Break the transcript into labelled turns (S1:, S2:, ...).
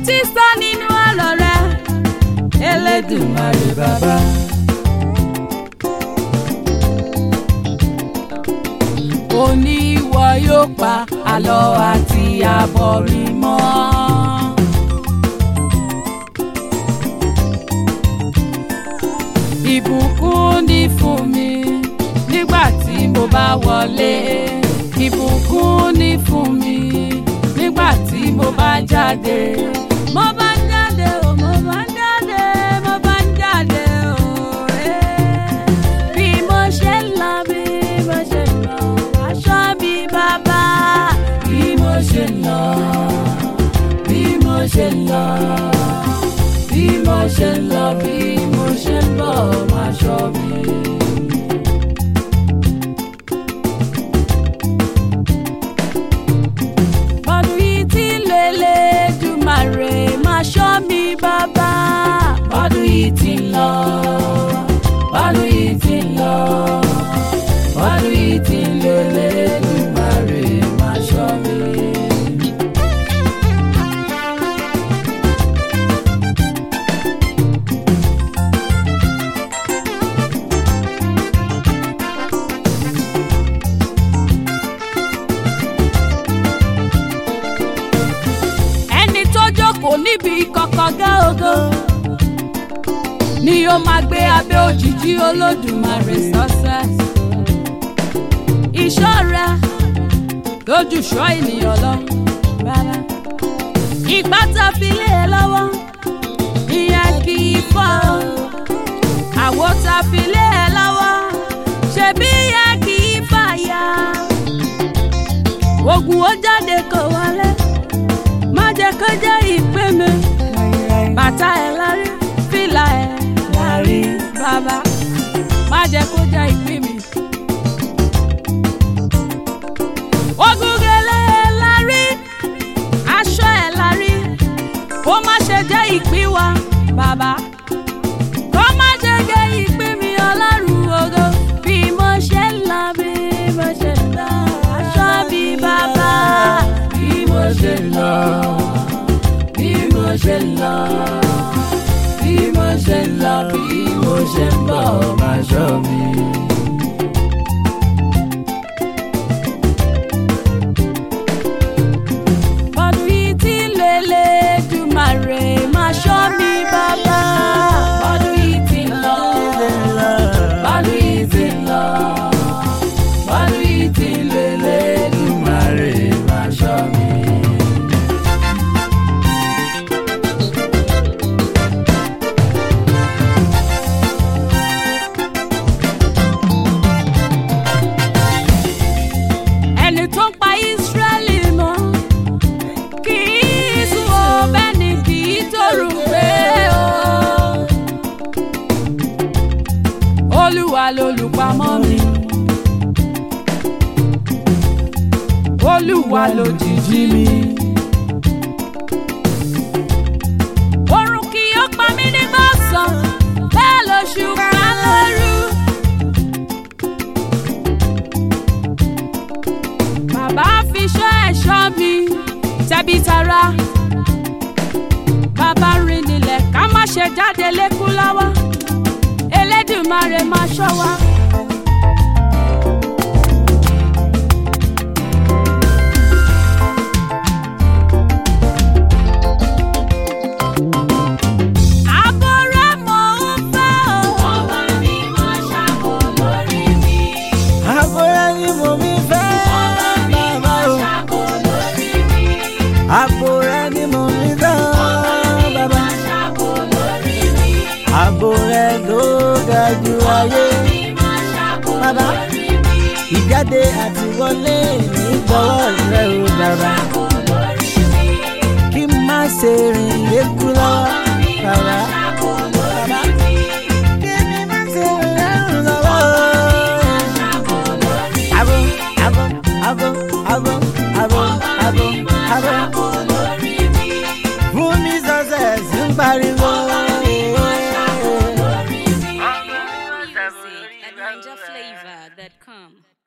S1: tí sọ nínú ọ̀rọ̀ rẹ Elédùmarè bàbá. ó ní ìwọ yóò pa àlọ́ àti àbọ̀ mi mọ́. ìbùkún ní fún mi nígbà tí mo bá wọlé ìbùkún ní fún mi nígbà tí mo bá jáde. mo bá ń jáde o mo bá ń jáde mo bá ń jáde o. eh. bí mo ṣe ń lọ bí mo ṣe ń lọ aṣọ mi bàbá. bí mo ṣe ń lọ bí mo ṣe ń lọ bí mo ṣe ń lọ bí mo ṣe ń bọ̀ máa ṣọ́ mi. Bọ́dún yìí tí lélẹ̀ Jùmàrè máa ṣọ́ mi bàbá. Bọ́dún yìí ti ń lọ. Bọ́dún yìí ti ń lọ. Bọ́dún yìí ti lélẹ̀ Jùmàrè máa ṣọ́ mi. ẹni tó jókòó níbi kọ̀kọ̀ gáogo ni ó máa gbé abẹ́ òjìji olódùmarè success. ìṣọ́ra lójú ṣọ́ ènìyàn lọ. rárá. ìgbà tá a fi lé e lọ́wọ́ ìyẹn kì í fọ́ ọ. àwo tá a fi lé e lọ́wọ́ ṣebí ìyẹn kì í fàya. ogun ó jáde kò wọlé má jẹ́ kó jẹ́ ìpè mi. bàtà ẹ̀ lárí fìlà ẹ̀ lárí bàbá má jẹ́ kó jẹ́ ìpè mi. ogun gèlè ẹ̀ lárí aṣọ ẹ̀ lárí kó má ṣe jẹ́ ìpín wa bàbá. kó má ṣe jẹ́ ìpín mi ọlọ́run ògo bí mo ṣe ń lọ bí mo ṣe ń lọ aṣọ bí bàbá bí mo ṣe ń lọ bí mo ṣe ń lọ bí mo ṣe ń lọ bí mo ṣe ń bọ̀ máa ṣọ́ mi. Bọ́dún yìí tí lélẹ̀ Jùmàrè máa ṣọ́ mi bàbá. Bọ́dún yìí ti ń lọ. Bọ́dún yìí ti ń lọ. Bọ́dún yìí ti lélẹ̀ Jùmàrè máa ṣọ́ mi. ẹni tó ń pa Ísírẹ́lì mọ́ kì í sùn ó bẹ́ẹ̀ ni kì í tòrò pé o. Olúwa lolùpamọ́ mi. Olúwa lòjìji mi. Oorun kì yóò pa mí nígbà ọ̀sán, bẹ́ẹ̀ lóṣù ká lóru. Bàbá fi ṣọ́ ẹ̀ṣọ́ mi tẹ̀bí tara. Bàbá rìn nílẹ̀ ká má ṣe jáde lékú lọ́wọ́. Elédùmarè máa ṣọ́ wa. Àbò rẹ̀ mò ń fẹ́ o. Ọba mi máa ṣàbò lórí mi.
S2: Àbúrò ni mo mi fẹ́
S1: Ọba mi
S2: bàbá
S1: máa
S2: o.
S1: ṣàbò lórí mi.
S2: Àbúrò ni mo mi fẹ́ bàbá.
S1: Ṣàbò lórí mi.
S2: Àbúrò ló ga jù ayé.
S1: Máa ṣàbò
S2: Bàbá
S1: lórí mi.
S2: ìjáde àti wọlé ní gbọ́wọ́ rẹ o bàbá.
S1: lórí mi.
S2: Kí n má ṣe rìn lékú lọ́wọ́ bàbá.
S1: Ṣàbò
S2: Bàbá kí ni má ṣe rìn lẹ́rù lọ́wọ́.
S1: ṣàbò lórí
S2: Abo abo abo abo abo abo abo.
S1: ṣàbò lórí mi.
S2: Fún mi success ń pariwo.
S3: Music at NinjaFlavor.com.